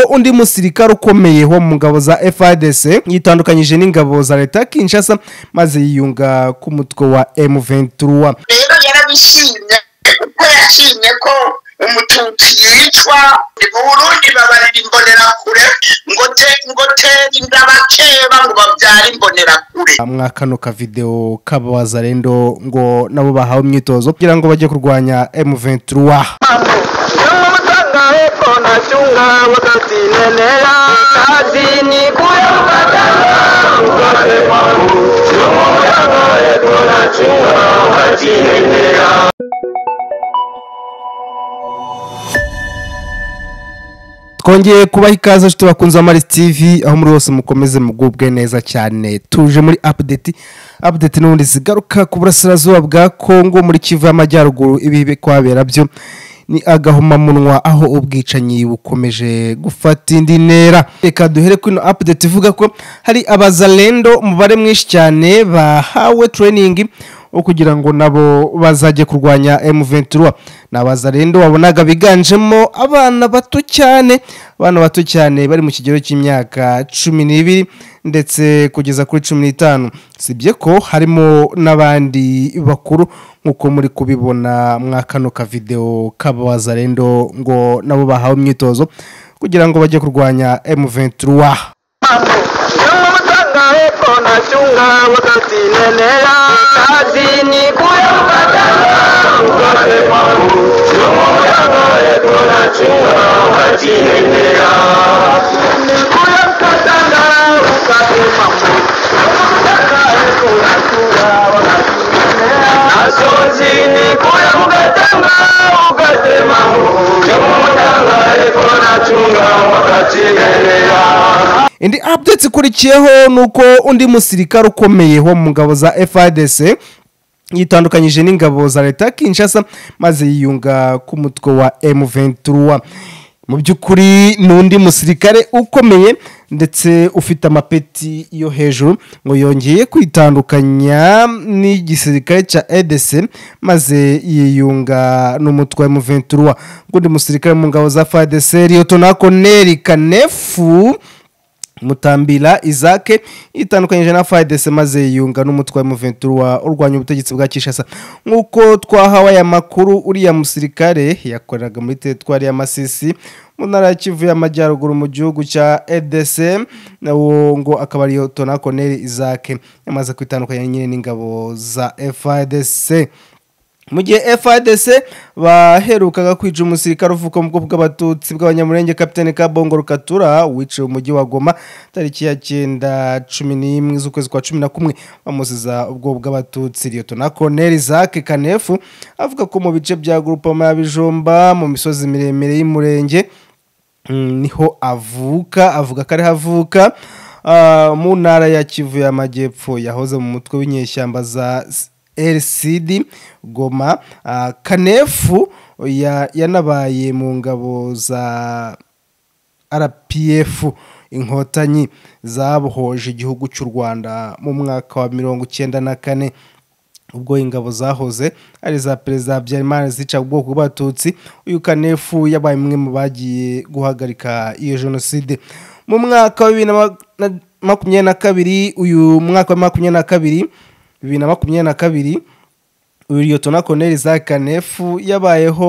undi musirikare ukomeye wo mu ngabo za FARDC yitandukanyije n'ingabo za leta ya Kinshasa maze yiyunga ku mutwe wa M23 rero yarabishimye kuko yashimye ko umututsi yicwa mu burundi babarira imbonerakure ngo te ngo tere inda bakeba ngo babyare imbonerakure mwa kano ka video k'abazarendo ngo nabo bahawe imyitozo kugira ngo bajye kurwanya M23 Tunga wakati nenea kazi ni kuyapata Mkate mwangu Chumo yango yetu na chunga wakati nenea twongeye kubaha ikaze inshuti bakunze amaris tv aho muri bose mukomeze mugubwe neza cyane tuje muri apudeti apudeti n'ubundi zigaruka ku burasirazuba bwa kongo muri kivu y'amajyaruguru ibi bikwabera byo ni agahomamunwa aho ubwicanyi bukomeje gufata indi ntera reka duhere kuri ino apudeti ivuga ko hari abazarendo umubare mwinshi cyane bahawe tureyiningi wo kugira ngo nabo bazajye kurwanya M23 ni abazarendo wabonaga biganjemo abana bato cyane abana bato cyane bari mu kigero cy'imyaka cumi n'ibiri ndetse kugeza kuri cumi n'itanu sibye ko harimo n'abandi bakuru nk'uko muri kubibona mwa kano ka video k'abazarendo ngo nabo bahawe imyitozo kugira ngo bajye kurwanya M23 Tunga wakati nenea kazi ni kuyapata Mkate mwangu Chumo yango yetu na chunga wakati nenea Ni kuyapata na mkate mwangu Chumo yango yetu na chunga wakati nenea Nasozi ni kuyapata na mkate mwangu Chumo yango yetu na chunga wakati nenea indi update ikurikiyeho ni uko undi musirikare ukomeye wo mu ngabo za FARDC yitandukanyije n'ingabo za leta ya Kinshasa maze yiyunga ku mutwe wa M23 mu by'ukuri ni undi musirikare ukomeye ndetse ufite amapeti yo hejuru ngo yongeye kwitandukanya n'igisirikare cya EDC maze yiyunga n'umutwe wa M23 ngo undi musirikare mu ngabo za FARDC Lieutenant Colonel Kanefu mutambira izake yitandukanyije na fayidese maze yiyunga n'umutwe wa muventura urwanya ubutegetsi bwa kishasa nk'uko twahawe aya makuru uriya musirikare yakoreraga muri teritwari ya masisi mu ntara ya kivu y'amajyaruguru mu gihugu cya edc nawo ngo akaba ariyo tonakoneri izake yamaze kwitandukanya nyine n'ingabo za fayidese mu gihe FADC baherukaga kwica umusirikare uvuka mu bwoko bw'abatutsi bw'abanyamurenge kapitene Kabongo Rukatura wiciwe umujyi wa Goma tariki ya cyenda cumi n'imwe z'ukwezi kwa cumi na kumwe bamuziza ubwo bw'abatutsi Lieutenant Colonel Isaac Kanefu avuga ko mu bice bya Groupama ya Bijomba mu misozi miremire y'umurenge mm, niho avuka avuga ko ariho avuka Ah, mu ntara ya Kivu y'Amajyepfo yahoze mu mutwe w'inyeshyamba za LCD Goma uh, Kanefu ya- yanabaye mu ngabo za RPF inkotanyi zabohoje igihugu cy'u Rwanda mu mwaka wa mirongo icyenda na kane ubwo ingabo zahoze ari za perezida Habyarimana zica ubwoko bw'abatutsi uyu kanefu yabaye umwe mu bagiye guhagarika iyo jenoside mu mwaka wa bibiri na ma- na- makumyabiri na kabiri uyu mwaka wa makumyabiri na kabiri bibiri na makumyabiri na kabiri uyu Lieutenant Colonel Isaac Kanefu yabayeho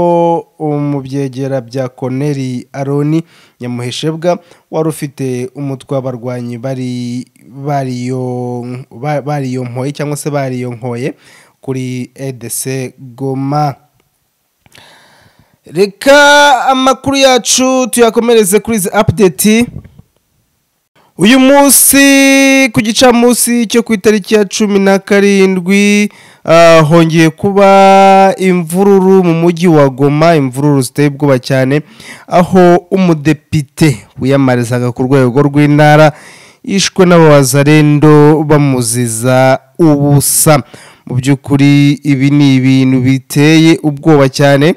mu byegera bya Colonel Aroni Nyamuheshebwa wari ufite umutwe w'abarwanyi bari bariyo- ba- bariyonkoye cyangwa se bariyonkoye kuri EDC Goma reka amakuru yacu tuyakomereze kuri izi apudeti uyu munsi ku gicamunsi cyo ku itariki ya cumi na karindwi ah, hongeye kuba imvururu mu mujyi wa goma imvururu ziteye ubwoba cyane aho umudepite wiyamamarizaga ku rwego rw'intara yishwe n'abazarendo bamuziza ubusa mu by'ukuri ibi ni ibintu biteye ubwoba cyane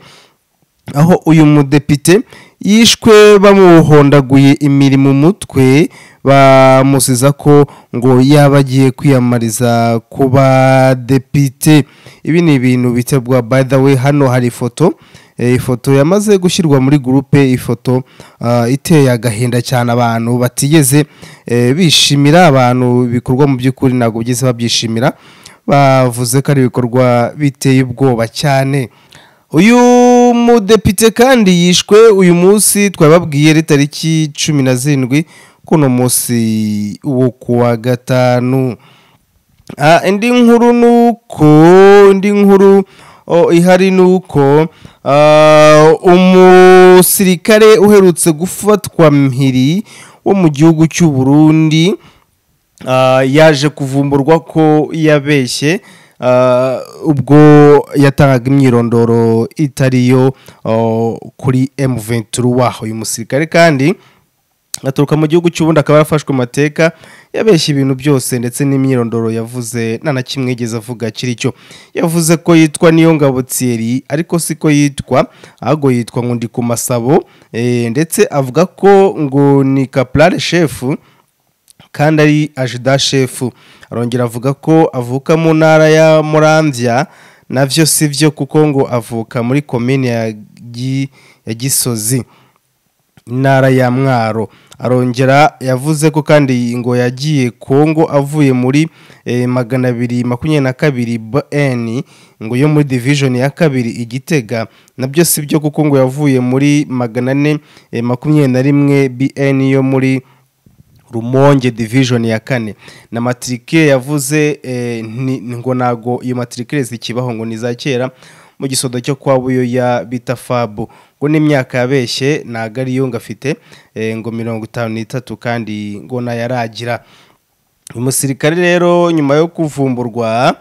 aho uyu mudepite yishwe bamuhondaguye imirimo umutwe bamusiza ko ngo yaba agiye kwiyamamariza kuba depite ibi ni ibintu bitegwa by the way hano hari ifoto Eh, ifoto yamaze gushyirwa muri gurupe ifoto ah, iteye agahinda cyane abantu batigeze eh, bishimira abantu ibikorwa mu by'ukuri ntabwo bigeze babyishimira bavuze ko ari ibikorwa biteye ubwoba cyane uyu mudepite kandi yishwe uyu munsi twababwiye ari tariki cumi na zirindwi kuno munsi wo kuwa gatanu Ah, indi nkuru ni uko indi nkuru oh, ihari ni uko ah, umusirikare uherutse gufatwa mpiri wo mu gihugu cy'u burundi ah, yaje kuvumburwa ko yabeshye ah, ubwo yatangaga imyirondoro itariyo oh, kuri M23 waho uyu musirikare kandi aturuka mu gihugu cy'ubundi akaba yarafashwe mu mateka yabeshye ibintu byose ndetse n'imyirondoro yavuze nta na kimwe yigeze avuga kiri cyo yavuze ko yitwa niyo ngabo Thierry ariko siko yitwa ahubwo yitwa ngo ndi ku masabo eh, ndetse avuga ko ngo ni caporal chef kandi ari ajida shefu arongera avuga ko avuka mu ntara ya muramvya navyo si byo kuko ngo avuka muri komine ya Gi- ya gisozi intara ya mwaro arongera yavuze ko kandi ngo yagiye kongo avuye muri eh, magana abiri makumyabiri na kabiri bn ngo yo muri division ya kabiri igitega nabyo si byo kuko ngo yavuye muri magana ane eh, makumyabiri na rimwe bn yo muri rumonge division ya kane na matricule yavuze eh, nti- ngo ntago iyo matricule zikibaho ngo ni za kera mu gisodo cyo kwa buyo ya bita fabu ngo n'imyaka yabeshye ntago ariyo ngo afite eh, ngo mirongo itanu n'itatu kandi ngo nayaragira uyu musirikare rero nyuma yo kuvumburwa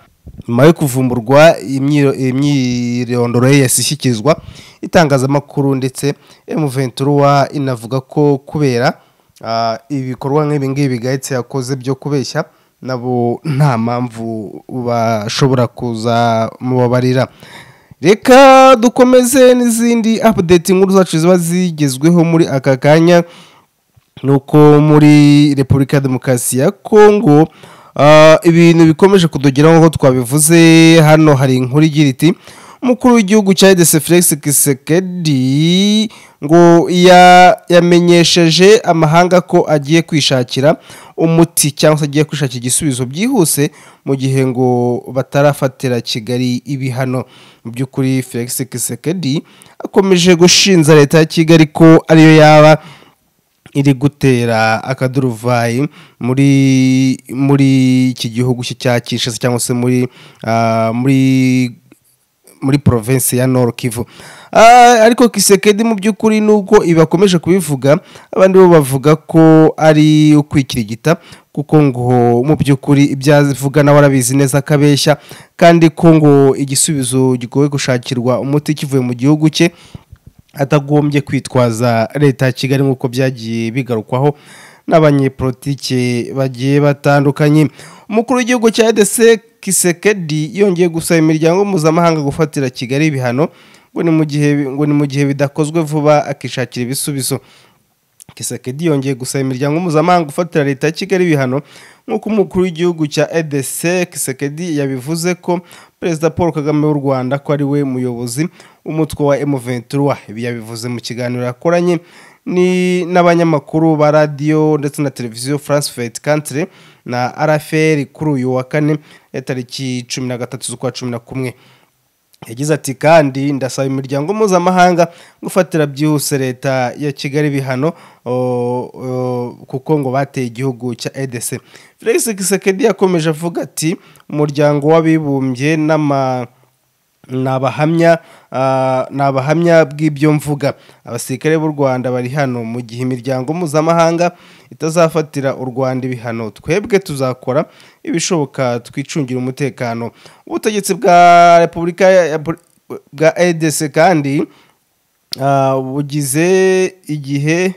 nyuma yo kuvumburwa imyiro- imyirondoro ye yahise ishyikirizwa itangazamakuru ndetse M23 inavuga ko kubera ah, ibikorwa nk'ibi ngibi gahetse yakoze byo kubeshya nabo nta mpamvu bashobora kuza mubabarira reka dukomeze n'izindi update inkuru zacu ziba zigezweho muri aka kanya nuko muri repubulika ya demokarasi ya kongo ah, ibintu bikomeje kudugeraho nk'uko twabivuze hano hari inkuru igira iti umukuru w'igihugu cya rdc felix kisekedi ngo ya- yamenyesheje amahanga ko agiye kwishakira umuti cyangwa se agiye kwishakira igisubizo byihuse mu gihe ngo batarafatira kigali ibihano mu by'ukuri felix kisekedi akomeje gushinja leta ya kigali ko ariyo yaba iri gutera akaduruvayi muri muri iki gihugu cye cya Kinshasa cyangwa se muri ah, muri muri province ya Nord Kivu Ah, ariko Kisekedi mu by'ukuri nuko ibakomeje kubivuga abandi bo bavuga ko ari ukwikirigita kuko ngo mu by'ukuri ibyavuga nawe arabizi neza akabeshya kandi ko ngo igisubizo gigoye gushakirwa umuti kivuye mu gihugu cye atagombye kwitwaza leta ya kigali nk'uko byagiye bigarukwaho n'abanyepolitike bagiye batandukanye umukuru w'igihugu cya edese kisekedi yongeye gusaba imiryango mpuzamahanga gufatira kigali ibihano ngo ni mu gihe ngo ni mu gihe bidakozwe vuba akishakira ibisubizo kisekedi yongeye gusaba imiryango mpuzamahanga gufatira leta ya kigali ibihano nk'uko umukuru w'igihugu cya edc kisekedi yabivuze ko perezida paul kagame w'u rwanda ko ari we muyobozi w'umutwe wa m23 ibi yabivuze mu kiganiro yakoranye ni- n'abanyamakuru ba radiyo ndetse na televiziyo france 24 country na rfl kuri uyu wa kane ya tariki cumi na gatatu z'ukwa cumi na kumwe yagize ati kandi ndasaba imiryango mpuzamahanga gufatira byihuse leta ya kigali ibihano o- o- kuko ngo bateye igihugu cya edc felix kisekedi yakomeje avuga ati umuryango w'abibumbye n'ama ni abahamya ah, ni abahamya bw'ibyo mvuga abasirikare b'u rwanda bari hano mu gihe imiryango mpuzamahanga itazafatira u rwanda ibihano twebwe tuzakora ibishoboka twicungira umutekano ubutegetsi bwa repubulika ya- bwa edc kandi Ah, bugize igihe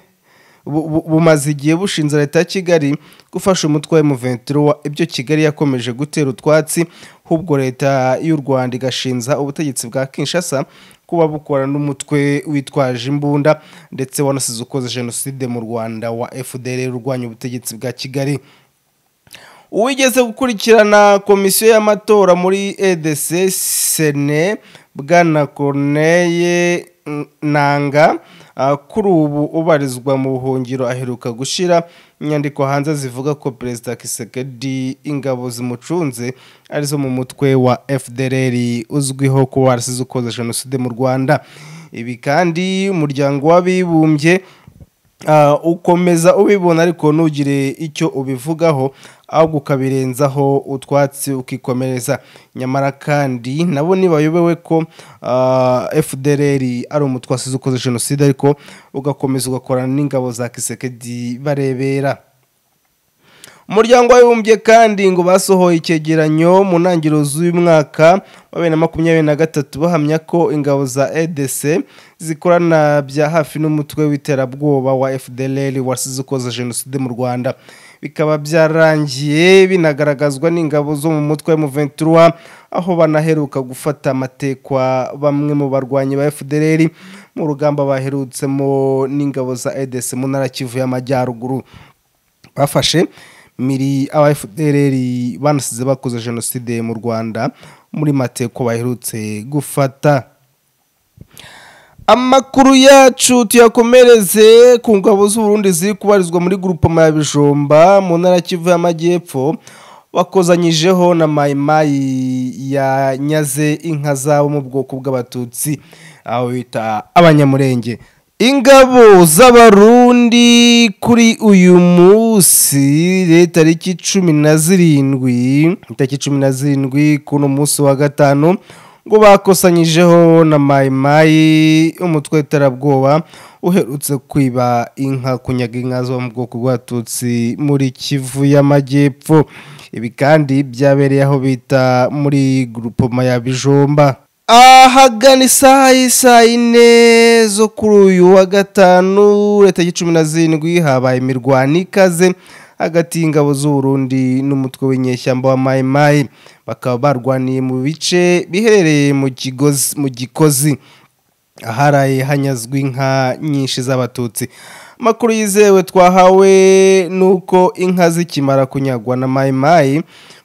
bu- bu- bumaze igihe bushinze leta ya kigali gufasha umutwe wa M23 ibyo kigali yakomeje gutera utwatsi hubwo leta y'u rwanda igashinza ubutegetsi bwa kinshasa kuba bukora n'umutwe witwaje imbunda ndetse wanasize ukoze jenoside mu rwanda wa fdr urwanya ubutegetsi bwa kigali uwigeze gukurikirana komisiyo y'amatora muri edc sene bwana corneille nanga ah, kuri ubu ubarizwa mu buhungiro aheruka gushyira inyandiko hanze zivuga ko perezida kisekedi ingabo zimucunze arizo mu mutwe wa fdr uzwiho kuba warasize ukoze jenoside mu rwanda ibi kandi umuryango w'abibumbye Ah, ukomeza ubibona ariko ntugire icyo ubivugaho ahubwo ukabirenzaho utwatsi ukikomereza nyamara kandi nabo ntibayobewe ko ah, fdr ari umutwe wasize ukoze jenoside ariko ugakomeza ugakorana n'ingabo za kisekedi barebera umuryango w'abibumbye kandi ngo basohoye icyegeranyo mu ntangiriro z'uyu mwaka wa bibiri na makumyabiri na gatatu bahamya ko ingabo za edc zikorana bya hafi n'umutwe w'iterabwoba wa fdlr wasize ukoze jenoside mu rwanda bikaba byarangiye binagaragazwa n'ingabo zo mu mutwe wa muventura aho banaheruka gufata amatekwa bamwe mu barwanyi ba fdlr mu rugamba baherutsemo n'ingabo za edc mu ntara ya kivu y'amajyaruguru bafashe miri aba fdr banasize bakoze jenoside mu rwanda muri mateko baherutse gufata amakuru yacu tuyakomereze ku ngabo z'uburundi ziri kubarizwa muri grupama ya bijumba mu ntara ya kivu y'amajyepfo wakozanyijeho na mayimayi yanyaze inka zabo mu bwoko bw'abatutsi aho bita abanyamurenge ingabo z'abarundi kuri uyu munsi tariki cumi na zirindwi tariki cumi na zirindwi kuno munsi wa gatanu ngo bakosanyijeho na mayimayi umutwe w'iterabwoba uherutse kwiba inka kunyaga inka zo mu bwoko bw'abatutsi muri kivu y'amajyepfo ibi kandi byabereye aho bita muri gurupoma ya bijomba ahagana isaha y'isaa yine zo kuri uyu wa gatanu leta y'icumi na zirindwi habaye imirwano ikaze hagati y'ingabo z'uburundi n'umutwe w'inyeshyamba wa mayimayi bakaba barwaniye mu bice biherereye mu kigozi mu gikozi aharaye hanyazwe inka nyinshi z'abatutsi amakuru yizewe twahawe ni uko inka zikimara kunyagwa na mayimayi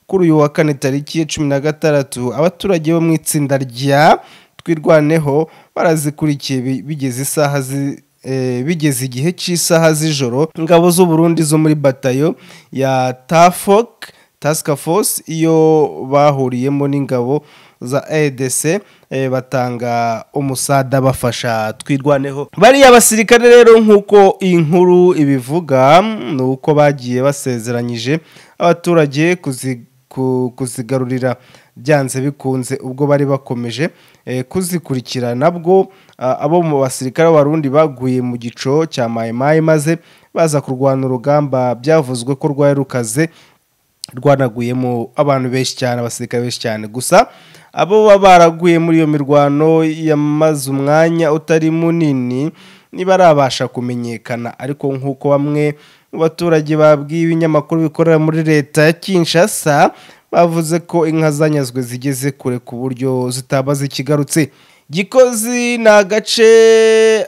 kuri uyu wa kane tariki ya cumi na gatandatu abaturage bo mu itsinda rya twirwaneho barazikurikiye bi- bigeze isaha zi- eh, bigeze igihe cy'isaha z'ijoro ingabo z'uburundi zo muri batayo ya tafok task force iyo bahuriyemo n'ingabo za edc eh, batanga umusada bafasha twirwaneho bariya basirikare rero nk'uko iyi nkuru ibivuga ni uko bagiye basezeranyije abaturage kuzi ku- kuzigarurira byanze bikunze ubwo bari bakomeje eh, kuzikurikira nabwo ah, abo mu basirikare b'abarundi baguye mu gico cya mayimayi maze baza kurwana urugamba byavuzwe ko rwari rukaze rwanaguyemo abantu benshi cyane abasirikare benshi cyane gusa abo baba baraguye muri iyo mirwano yamaze umwanya utari munini ntibarabasha kumenyekana ariko nk'uko bamwe mu baturage babwiye ibinyamakuru bikorera muri leta ya kinshasa bavuze ko inka zanyazwe zigeze kure ku buryo zitaba zikigarutse gikozi ni agace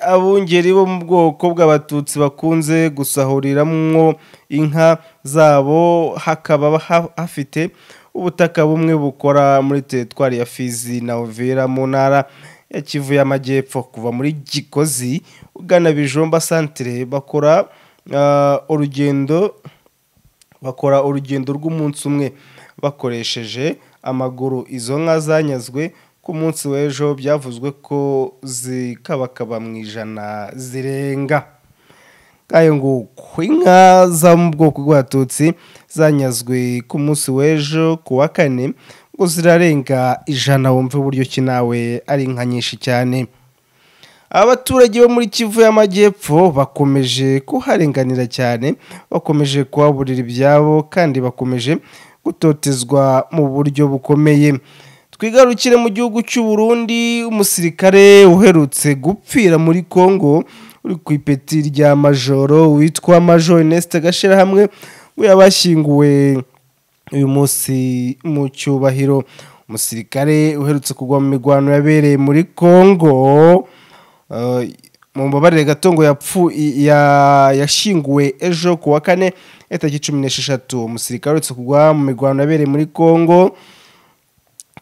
abungeri bo mu bwoko bw'abatutsi bakunze gusahuriramo inka zabo hakaba ha- hafite ubutaka bumwe bukora muri teritwari ya fizi na overa mu ntara ya kivu y'amajyepfo kuva muri gikozi ugana bijomba santire bakora ah, urugendo bakora urugendo rw'umunsi umwe bakoresheje amaguru izo nka zanyazwe ku munsi w'ejo byavuzwe ko zikabakaba mu ijana zirenga ngayo nguko inka zo mu bwoko bw'abatutsi zanyazwe ku munsi w'ejo ku wa kane ngo zirarenga ijana wumve uburyo ki nawe ari inka nyinshi cyane abaturage bo muri kivu y'amajyepfo bakomeje kuharenganira cyane bakomeje kuhaburira ibyabo kandi bakomeje gutotezwa mu buryo bukomeye twigarukire mu gihugu cy'u Burundi umusirikare uherutse gupfira muri congo uri ku ipeti rya majoro witwa major inesite gashyirahamwe we yabashyinguwe uyu munsi mu cyubahiro umusirikare uherutse kugwa mu mirwano yabereye muri congo eh, mu mbabarire gato ngo yapfu i- ya- yashyinguwe ejo ku wa kane itariki cumi n'esheshatu umusirikare uherutse kugwa mu mirwano yabereye muri congo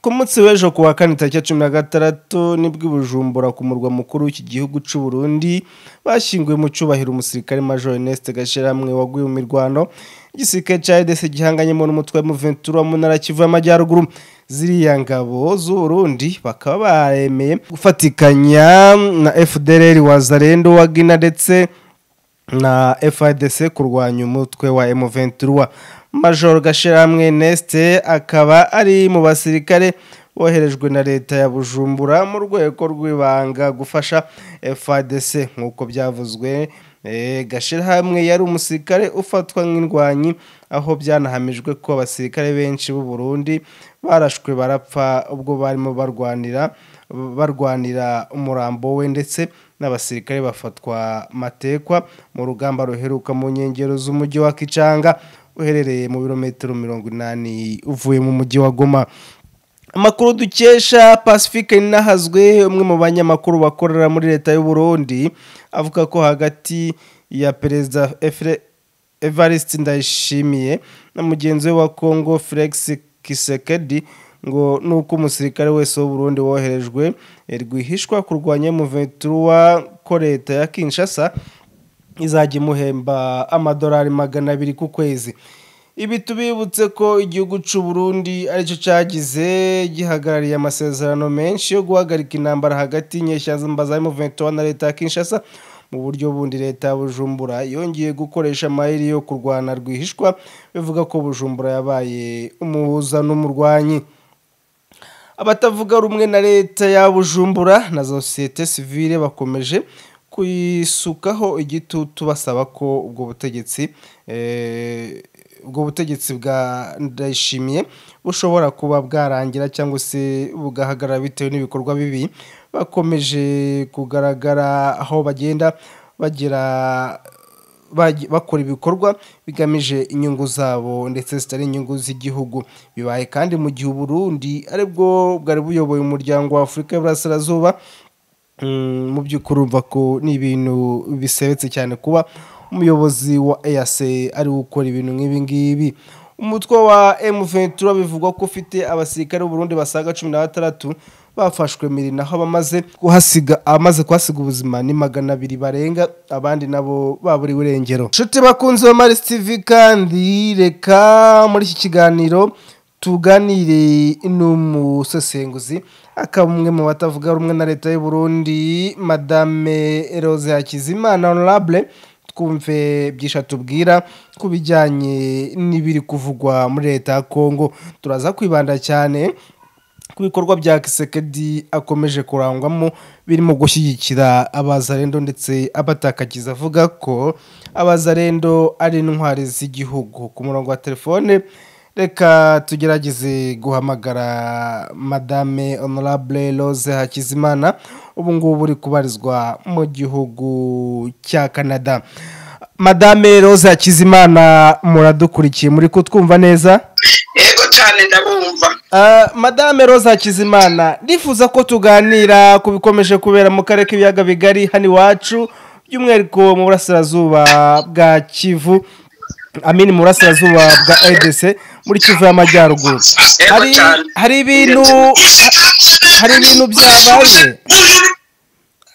ku munsi w'ejo ku wa kane tariki ya cumi na gatandatu nibwo i bujumbura ku murwa mukuru w'iki gihugu cy'u Burundi bashyinguye mu cyubahiro umusirikare major Ernest Gashirahamwe waguye mu mirwano igisirikare cya EDC gihanganyemo n'umutwe wa M23 wo mu ntara ya Kivu y'Amajyaruguru ziriya ngabo z'u Burundi bakaba baremeye gufatikanya na FDLR Wazalendo wa Guinea ndetse na FIDC kurwanya umutwe wa M23 Major Gashiramwe Neste akaba ari mu basirikare boherejwe na leta ya Bujumbura mu rwego rw'ibanga gufasha FIDC nk'uko byavuzwe eh, Gashiramwe yari umusirikare ufatwa nk'indwanyi aho byanahamijwe ko abasirikare benshi b'u Burundi barashwe barapfa ubwo barimo barwanira barwanira umurambo we ndetse n'abasirikare bafatwa matekwa mu rugamba ruheruka mu nkengero z'umujyi wa Kicanga uherereye mu birometero mirongo inani uvuye mu mujyi wa Goma amakuru dukesha pacifique ninahazwe umwe mu banyamakuru bakorera muri leta y'u Burundi avuga ko hagati ya perezida Efre- Evariste Ndayishimiye na mugenzi we wa Congo Felix Kisekedi ngo nuko umusirikare wese w'u Burundi woherejwe eh, rwihishwa kurwanya M23 ko leta ya Kinshasa izajya imuhemba amadolari magana abiri ku kwezi ibi tubibutse ko igihugu cy'u Burundi aricyo cyagize gihagarariye amasezerano menshi yo guhagarika intambara hagati y'inyeshyamba za M23 na leta ya Kinshasa mu buryo bundi leta ya Bujumbura yongeye gukoresha amayeri yo kurwana rwihishwa bivuga ko Bujumbura yabaye umuhuza n'umurwanyi abatavuga rumwe na leta ya Bujumbura na sosiyete sivile bakomeje kuyisukaho igitutu basaba ko ubwo butegetsi eh, ubwo butegetsi bwa ndayishimiye bushobora kuba bwarangira cyangwa se bugahagarara bitewe n'ibikorwa bibi bakomeje kugaragara aho bagenda bagira bagi- bakora ibikorwa bigamije inyungu zabo ndetse zitari inyungu z'igihugu bibaye kandi mu gihe Burundi aribwo bwari buyoboye umuryango wa Afurika y'Iburasirazuba Mm, mu by'ukuri urumva ko ni ibintu bisebetse cyane kuba umuyobozi wa EAC ari gukora ibintu nk'ibi ngibi umutwe wa M23 bivugwa ko ufite abasirikare b'u Burundi basaga 16 bafashwe mirina aho bamaze kuhasiga amaze kuhasiga ubuzima ni magana abiri barenga abandi nabo baburiwe irengero nshuti bakunze ba Maris TV kandi reka muri iki kiganiro tuganire n'umusesenguzi akaba umwe mu batavuga rumwe na leta y'u Burundi madame Rose Hakizimana honorable twumve byinshi atubwira ku bijyanye n'ibiri kuvugwa muri leta ya Kongo turaza kwibanda cyane ku bikorwa bya Kisekedi akomeje kurangwamo birimo gushyigikira abazarendo ndetse abatakagiza avuga ko abazarendo ari intwari z'igihugu ku murongo wa telefone reka tugerageze guhamagara madame honorable rose hakizimana ubu ngubu uri kubarizwa mu gihugu cya canada madame rose hakizimana muradukurikiye muri kutwumva neza yego cyane ndabumva Ah, madame rose hakizimana ndifuza ko tuganira ku bikomeje kubera mu karere k'ibiyaga bigari hano iwacu by'umwihariko mu burasirazuba bwa kivu amini mu burasirazuba bwa edc muri kivu y'amajyaruguru Yego hari, cyane. hari ibintu hari ibintu byabaye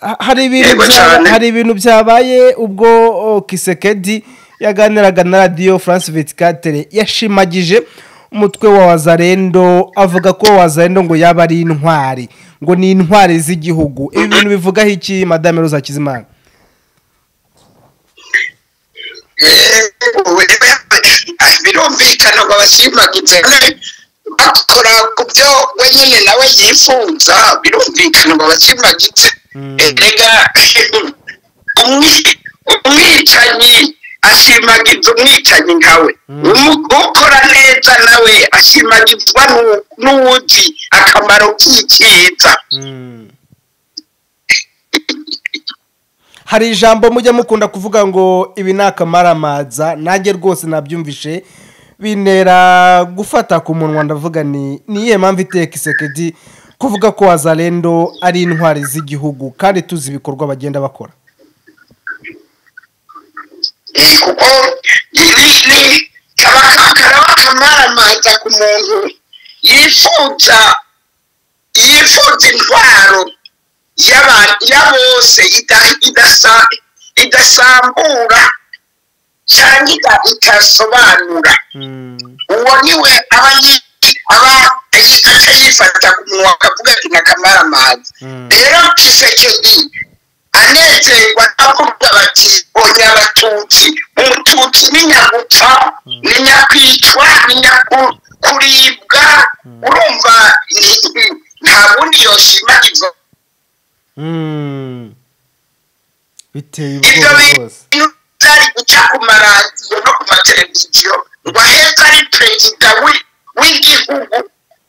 Ha- hari ibintu Yego byaba- cyane. hari ibintu byabaye ubwo oh, kisekedi yaganiraga na radiyo france vitikatere yashimagije umutwe wa wazarendo avuga ko wazarendo ngo yaba ari intwari ngo ni intwari z'igihugu ibi bintu bivugaho iki madame roza kizimana Yego, eh, birumvikana ngo abashimagize bakora ku byo wenyine nawe yifuza birumvikana ngo abashimagize Mm. erega umwi- umwicanyi ashimagiza umwicanyi nkawe Umu- ukora neza nawe ashimagizwa n'u- n'uwuzi akamaro k'icyiza hari ijambo mujya mukunda kuvuga ngo ibi ni akamaramaza nanjye rwose nabyumvishe bintera gufata ku munwa ndavuga ni ni iyihe mpamvu iteye kisekedi kuvuga ko wazarendo ari intwari z'igihugu kandi tuzi ibikorwa bagenda bakora Eh, kuko ni kaba kakaraba kamaramaza ku muntu yifuza yifuza intwaro y'aba- ya bose ida- idasa- idasambura cyangwa ida- itasobanura Mm. uwo niwe aba yi- aba aca yifata ku munwa akavuga ati nakamara amazi Mm. rero kisekedi anezerwa n'abavuga bati onya abatutsi umututsi ni nyagupfa ni nyakwicwa ni nyakuribwa urumva ni- nta bundi yoshima ibyo Mm. biteye ibyo ubwoba rwose bintu byari guca ku maradiyo no ku mateleviziyo ngo ahetse ari perezida wi- w'igihugu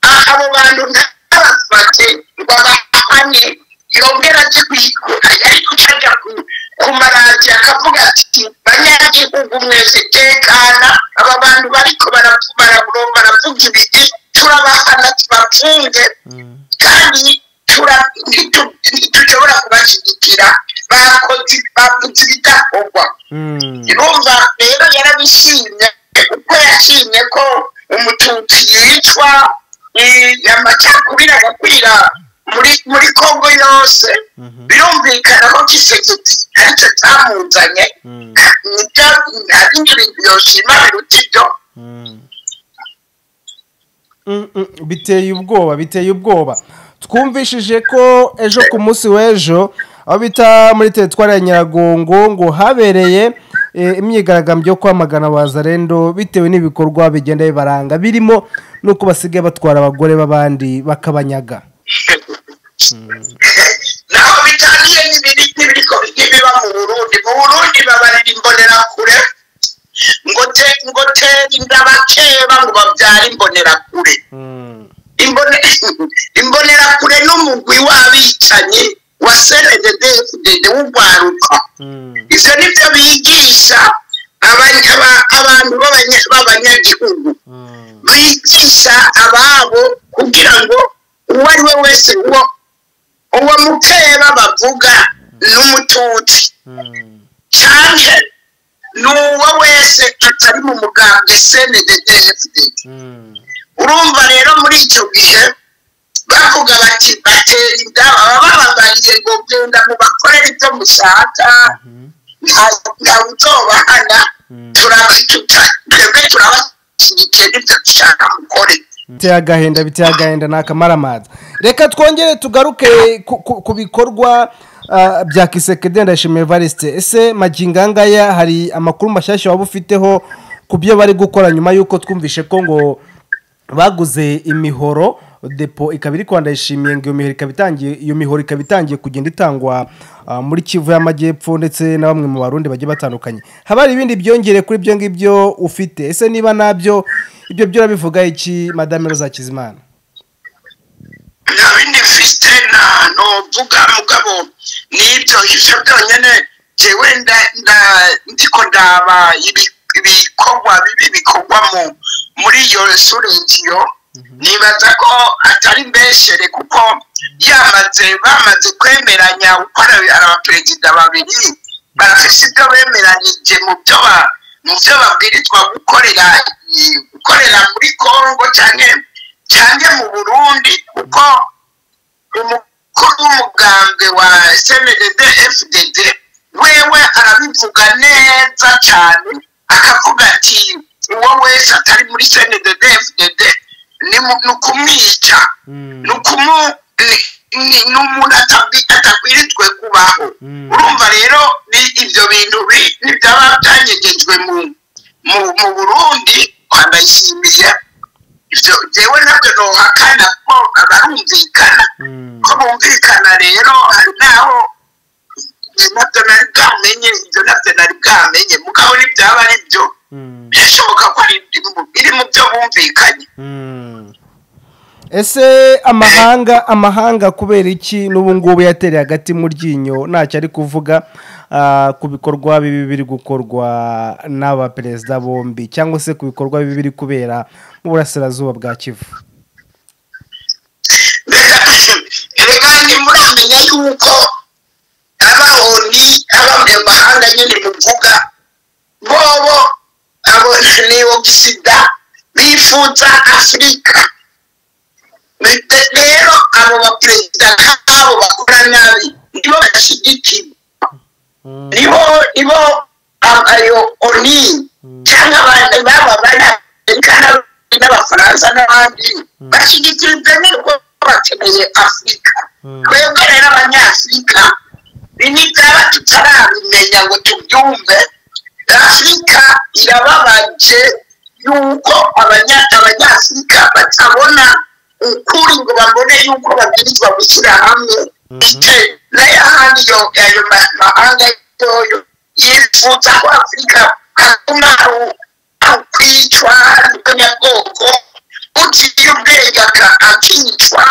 aha abo bantu ntabafate ngo abahane yongera aze kwikura ariko uca ajya ku- ku maradiyo akavuga ati banyagihugu mwese tekana aba bantu bariko barapfu- baraburo- baravuga ibiki turabahana tubafunge Mm. kandi tura- ntitu- ntitushobora kubashyigikira bakoze bavuze ibidakorwa Mm. urumva rero yarabishimye kuko yashimye ko umututsi yicwa eh, amacakubiri agakwira muri muri kongo yose Mhm. birumvikana ko kisekiti aricyo cyamuzanye Mm. nibyo nta bindi bintu yoshima biruta ibyo Mm. Mm, mm, biteye ubwoba biteye ubwoba twumvishije ko ejo ku munsi w'ejo aho bita muri teritwari ya nyiragongo ngo habereye eh, imyigaragambyo yo kwamagana abazarendo bitewe n'ibikorwa bigenda bibaranga birimo n'uko basigaye batwara abagore b'abandi bakabanyaga naho bitaniye n'ibiri n'ibiriko n'ibiba mu burundi mu burundi babarira imbonerakure ngo te ngo tere inda bakeba ngo babyare imbonerakure Mm. Imbone- imbonerakure n'umugwi w'abicanyi wa cndfdd w'urwaruka Mm. ivyo nivyo bigisha abanya- aba- abantu b'abanya- b'abanyagihugu Mm. bigisha ababo kugira ngo uwo ari we wese uwo uwo mukeba bavuga n'umututsi Mm. cyane n'uwo wese atari mu mugambi cndfd Mm. urumva rero muri icyo gihe bavuga bati batera inda baba bababariye ngo genda mubakorere ibyo mushaka Mhm. nta- nta utobahana Mm. turabicuta twebwe turabashyigikiye n'ibyo dushaka mukore biteye agahinda biteye agahinda ni akamaramaza reka twongere tugaruke ku- ku- ku bikorwa ah, bya kisekede ndashimira evariste ese magingo angaya hari amakuru mashyashya waba ufiteho ku byo bari gukora nyuma y'uko twumvishe ko ngo baguze imihoro depo ikaba iri kwanda yishimiye ngo iyo mihoro ikaba itangiye iyo mihoro ikaba itangiye kugenda itangwa ah, muri kivu y'amajyepfo ndetse na bamwe mu barundi bagiye batandukanye haba hari ibindi byongere kuri ibyo ngibyo ufite ese niba nabyo ibyo byo urabivuga iki madame roza kizimana nta bindi mfite nta novuga mugabo n'ibyo ivyo byonyine jewe nda- nda- ndiko ndaba ibi- ibikorwa bibi bikorwa mu- muri iyo suregiyo nibaza ko atari mbeshere kuko yamaze bamaze kwemeranya gukora abaperezida babiri barafise ibyo bemeranije mu byo ba- mu byo babwirizwa gukorera i- gukorera muri kongo cyane cyane mu burundi kuko umukuru w'umugambwe wa cndd fdd wewe arabivuga neza cyane akavuga ati uwo wese atari muri cndd fdd ni mu- ni ukumwica ni ukumu ni- ni- ni umuntu atabwi- atabwirijwe kubaho Mm. urumva rero ni- ibyo bintu bi- ni byaba byanyegejwe mu mu- mu burundi kwandayishimiye ibyo jewe nabyo nohakana ko abarumvikana ko bumvikana rero hari n'aho ibyo nabyo nari bwamenye ibyo nabyo nari bwamenye mugabo n'ibyaba ari byo birashoboka ko ari mu- biri mu byo bumvikanye ese amahanga amahanga kubera iki n'ubu ngubu yatereye hagati mu ryinyo ntacyo ari kuvuga ah, ku bikorwa bibi biri gukorwa n'aba perezida bombi cyangwa se ku bikorwa bibi biri kubera mu burasirazuba bwa kivu reka ntimuramenya yuko abahoni abanyamahanga nyine muvuga bobo abo niwo gisida bifuza afurika rero abo baperezida nk'abo bakora nabi nibo bashyigikiwe nibo nibo abayo oni cyangwa abandi baba banyamerikana n'abafaransa n'abandi bashyigikirijwe n'urwo bakeneye afurika twebwe rero abanyafurika bini byaba tutarabimenya ngo tubyumve afurika irababaje yuko abanya abanyafurika batabona ukuri ngo babone yuko babwirizwa gushyira hamwe ndetse n'ayahandi yo ayo ma- mahanga yoyo yifuza ko afurika hatuma aho- aho kwicwa n'ubwoko uciye ubwenge aka- akicwa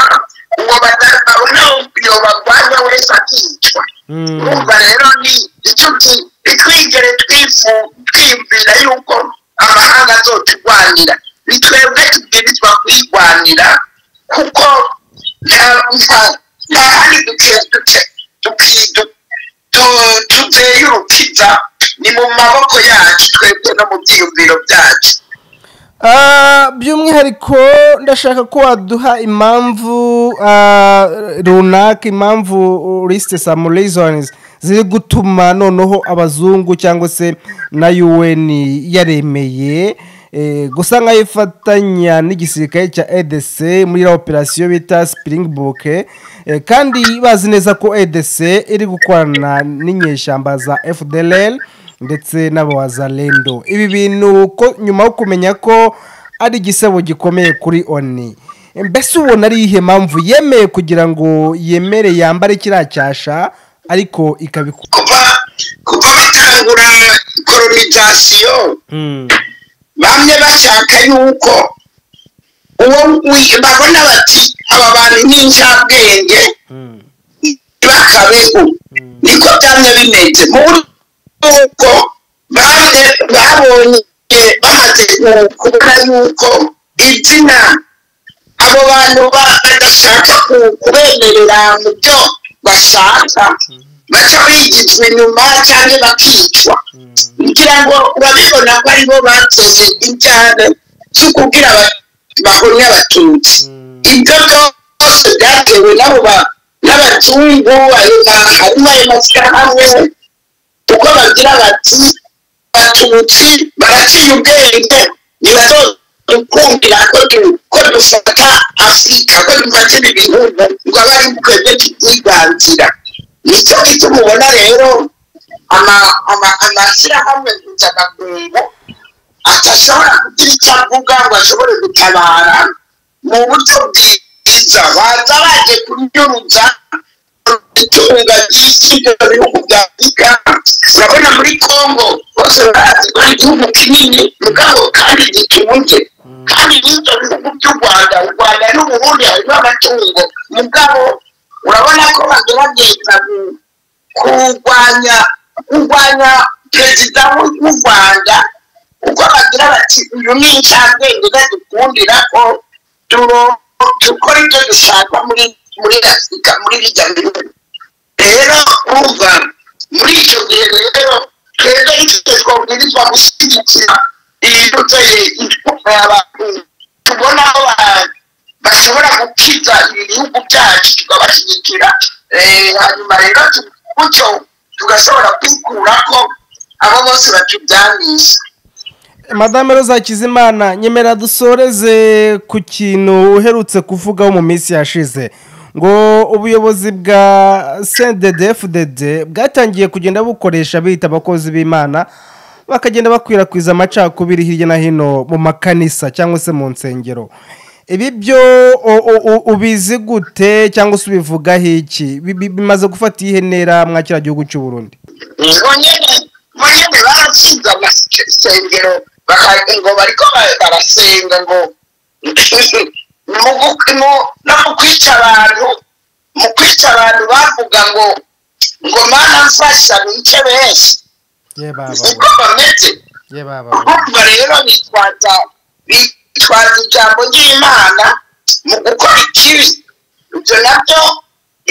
uwo bata- babona yobagwanya wese akicwa Mm. urumva rero ni icyo ki- ntitwigere twifu twibwira yuko amahanga azoturwanira ni twebwe tubwirizwa kwirwanira kuko nta- nta- nta handi duke- duke- duki- du- tu- tuvuyeyo urukiza ni mu maboko yacu twebwe no mu byiyumviro byacu Ah, by'umwihariko ndashaka ko waduha impamvu ah, runaka impamvu risite samu reasons ziri gutuma noneho abazungu cyangwa se na un yaremeye eh, gusa nkaho ifatanya n'igisirikare cya edc muri iriya operasiyo bita springbok eh, kandi bazi neza ko edc iri gukorana n'inyeshyamba za fdlr ndetse n'abazalendo ibi bintu ko nyuma yo kumenya ko ari igisebo gikomeye kuri oni mbese ubona ari iyihe mpamvu yemeye kugira ngo yemere yambare kiriya cyasha ariko ikabikora kuva kuva batangura kolonizasiyo bamwe bashaka yuko uwo wi- babona bati aba bantu n'incabwenge bakabeho niko byamye bimeze muri uko babye babonye bamaze ku- kubona yuko izina abo bantu ba- badashaka ku- kubemerera mu byo bashaka baca bigizwa inyuma cyangwa bakicwa kugira ngo babibona ko aribo bateye injyana zo kubwira aba- bahonye abatutsi ibyo byose byatewe n'abo ba- n'abazungu ayo ma- harimo ayo mashyirahamwe kuko bagira bati abatutsi baraciye ubwenge ntibazodukundira ko du- ko dufata afurika ko dufata ibi bihugu ngo abe ari twebwe tubyibanzira nicyo gituma ubona rero ama- ama- amashyirahamwe mpuzamakungu adashobora kugira icyo avuga ngo ashobore gutabara mu buryo bwiza baza baje kunyuruza itunga ry'isi ryo mu bihugu bya afurika urabona muri kongo bose barazi ko ari igihugu kinini mugabo kandi gitubuze kandi n'ibyo bihugu by'u rwanda u rwanda n'uburundi harimo amatungo mugabo urabona ko bagerageza gu- kurwanya kurwanya perezida w'u- w'u rwanda kuko bagira bati uyu ni incabwenge badukundira ko turo- dukora ibyo dushaka muri muri afurika muri rijya bihugu rero urumva muri icyo gihe rero twebwe icyo twabwirizwa gushyigikira ibiduteye abantu tubona ko ba- bashobora gukiza ibihugu byacu tukabashyigikira Eh, hanyuma rero tu- gutyo tugashobora kwikura ko abo bose batubyanije madame roza hakizimana nyemera dusoreze ku kintu uherutse kuvugaho mu minsi yashize ngo ubuyobozi bwa cndfdd bwatangiye kugenda bukoresha bita abakozi b'imana bakagenda bakwirakwiza amacakubiri hirya no hino mu makanisa cyangwa se mu nsengero ibi byo u- u- u- ubizi gute cyangwa se ubivugaho iki Bi- bi- bimaze gufata iyihe ntera mwa kiriya gihugu cy'u burundi bonyine bonyine barashinze amasengero baka- ngo bariko ba- barasenga ngo mu gu- mu- no mu kwica abantu mu kwica abantu bavuga ngo ngo mana mfasha bice benshi ye baba niko bameze ye baba urumva rero bitwaza bitwaza ijambo ry'imana mu gukora ikibi ibyo nabyo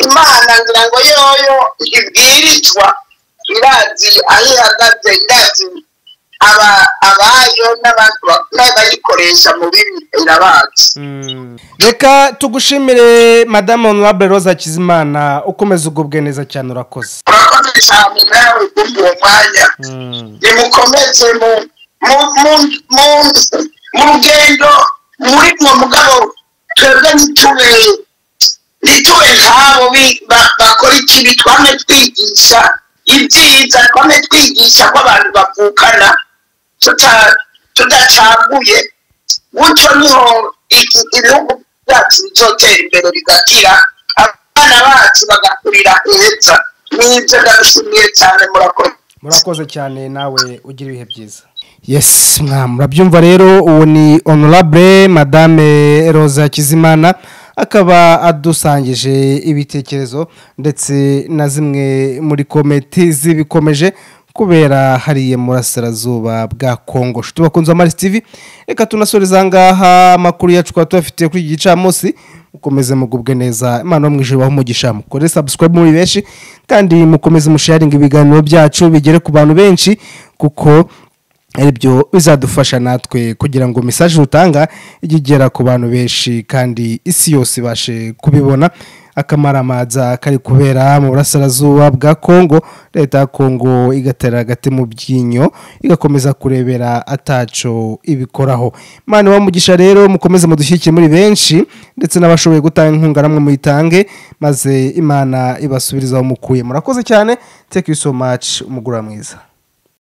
imana ngira ngo yoyo ntibwirizwa irazi aho ihagaze irazi aba abayo n'abantu bakomeye bayikoresha mu bibi irabazi reka tugushimire madamu honorable Rose Hakizimana ukomeza ugubwe neza cyane urakoze urakoze cyane nawe kuri uwo mwanya nimukomeze mu- mu- mu- mu- mu rugendo muri mwo mugabo twebwe ntitube ntitube nk'abo bi- ba- bakora ikibi twame twigisha ibyiza twame twigisha ko abantu bavukana tuta- tudacaguye gutyo niho iki- ibihugu byacu bizotera imbere bigatira abana bacu bagakurira heza nibyo ndabishimiye cyane murakoze murakoze cyane nawe ugira ibihe byiza yes mwa murabyumva rero uwo ni honorable madame Rose Hakizimana akaba adusangije ibitekerezo ndetse na zimwe muri kometi zibikomeje kubera hariya murasirazuba bwa kongo tubakunze amaris tv reka tunasoreza ngaha amakuru yacu twaba tuyafitiye kuri iki gicamunsi mukomeze mugubwe neza imana yo mu ijoro ibahe umugisha mukore subscribe muri benshi kandi mukomeze musharinga ibiganiro byacu bigere ku bantu benshi kuko aribyo bizadufasha natwe kugira ngo mesaje rutanga ijye igera ku bantu benshi kandi isi yose ibashe kubibona akamaramaza kari kubera mu burasirazuba bwa kongo leta ya kongo igatera agati mu byinyo igakomeza kurebera ataco ibikoraho imana ibahe umugisha rero mukomeze mudushyigikire muri benshi ndetse n'abashoboye gutanga inkunga namwe muyitange maze imana ibasubiriza aho mukuye murakoze cyane take you so much umugura mwiza